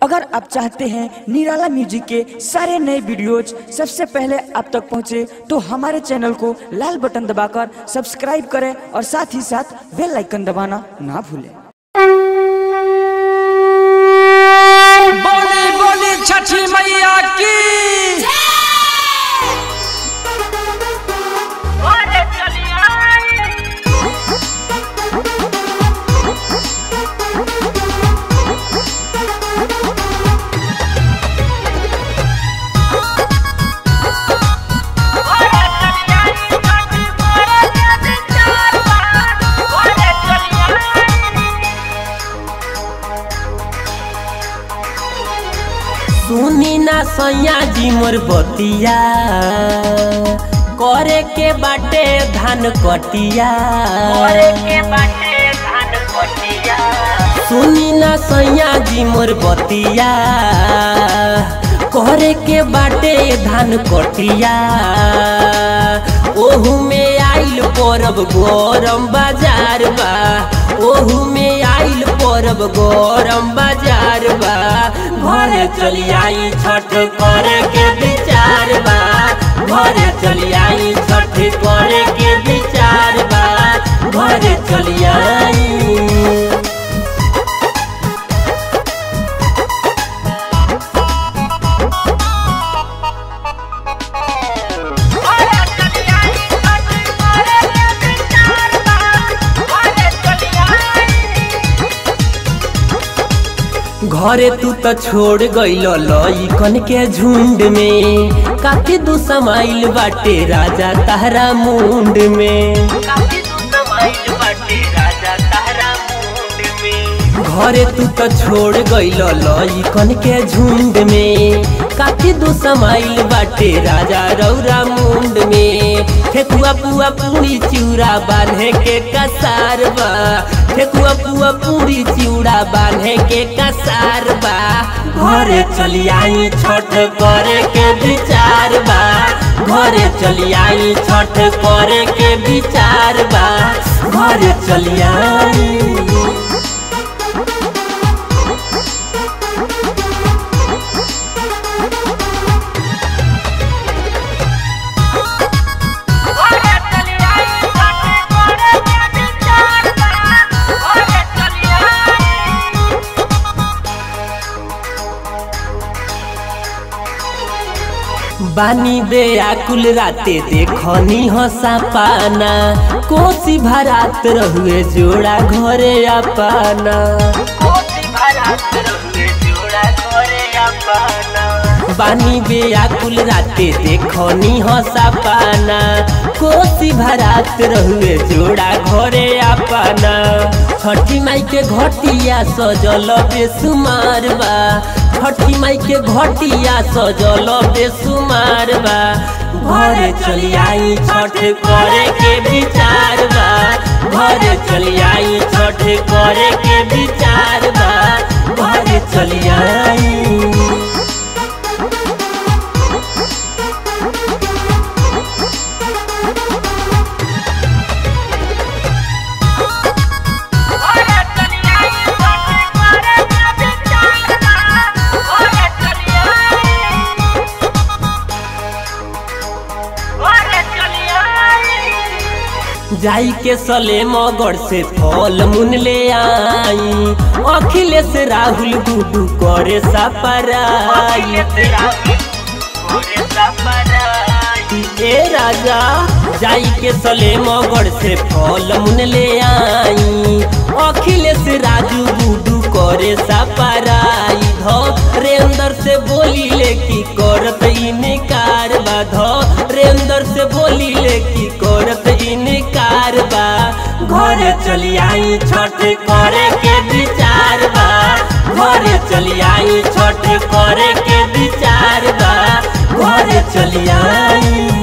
अगर आप चाहते हैं निराला म्यूजिक के सारे नए वीडियोज सबसे पहले आप तक पहुंचे तो हमारे चैनल को लाल बटन दबाकर सब्सक्राइब करें और साथ ही साथ बेल आइकन दबाना ना भूलें बोली बोली छठी मैया की सुनी ना सैया जी मोर बतिया करे के बाटे धान कटिया सुनी ना सैया जी मोर बतिया करे के बाटे धान कटिया ओहू में आइल परब गरम बाजार बा ओहू में आइल परब गरम बाजार बा घरे चली आई छठ करे के विचार बा घरे चली आई छठ करे के विचार बा घरे चली आई घरे तू तो छोड़ गइल लइकन के झुंड में काफी दू समाइल बाटे राजा तारा मुंड में घरे तू तो छोड़ गइल लइकन के झुंड में काफी दू समाइल बाटे राजा रौरा मुंड में ठेकुआ पुआ पूरी चिउरा बांधे के कसार बा ठेकुआ पुआ पूरी चिउरा बांधे के कसार बा घरे चली आई छठ करे के विचार बा घरे चली आई छठ करे के विचार बा घरे चली आई बानी बे आकुल राते देखनी हसा पाना कोसी भरात रहुए जोड़ा घरे अपाना बानी बे आकुल राते देखनी हसा पाना कोसी भरात रहुए जोड़ा घरे अपाना छठी माई के घटिया सजल बेसुमार बा छठी माई के घटिया सजल बेसुमार बा घरे चली आई छठ करे के विचार बा घरे चली आई छठ करे के विचार बा घरे चली आई जाई के सले मगड़ से फल मुन ले आई अखिलेश राहुल गुडू करे सपराई ए राजा जाई के सले मगड़ से फल मुन ले आई अखिलेश राजू गुडू करे सपराई धरेंद्र से बोली ले की करत इनकार बा धरेंद्र से बोली ले की करत इनकार बा घरे चली आई छठ करे के विचार बा घरे चली आई छठ करे के विचार बा घरे चली आई